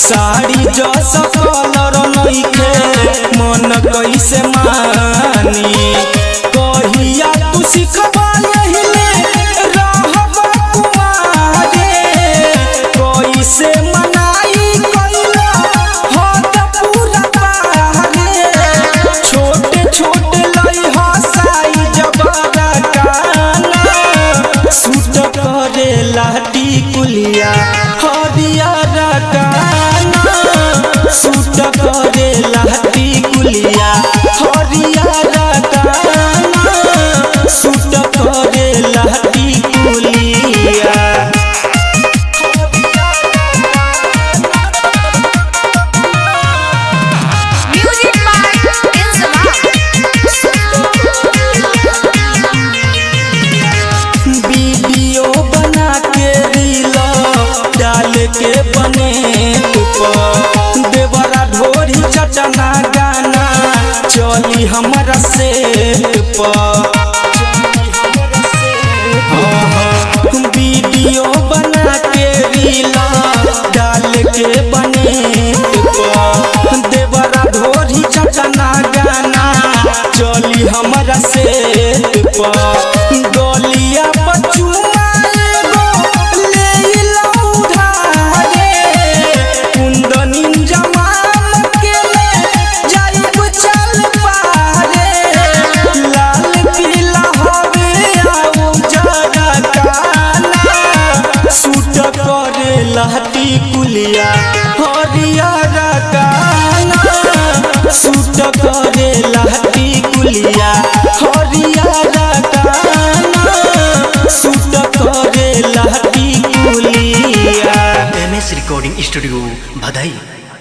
साड़ी जस कलर नइखे मन कैसे मानी कहिया तू सिखबा यहिले रहबा कुमारे कैसे मनाई कैला हद पूरा बाहरे छोटे छोटे लई हसाई जबरा काना सूट करे लाटी कुलिया हरियर काना सूट करे लाटी कुलिया हरियर काना सूट करे लाटी कुलिया Music by Inzama. वीडियो बना के रील डाल के बने ऊपर देवरा ढोरी चटना गाना चली हमारा से वीडियो बना के रील डाल के बने ऊपर देवरा ढोरी चटना गाना चली हमारा से गलिया बचुआ एगो ले लऊ धारे कुंदनी जमाम के ले जाइब चल पारे लाल पीला हवे आऊ जरा काना सूट करे लहटी कुलिया हरियर काना सूट करे लहटी कुलिया हरियर काना सूट करे लहटी कुलिया एम एस रिकॉर्डिंग स्टूडियो भदई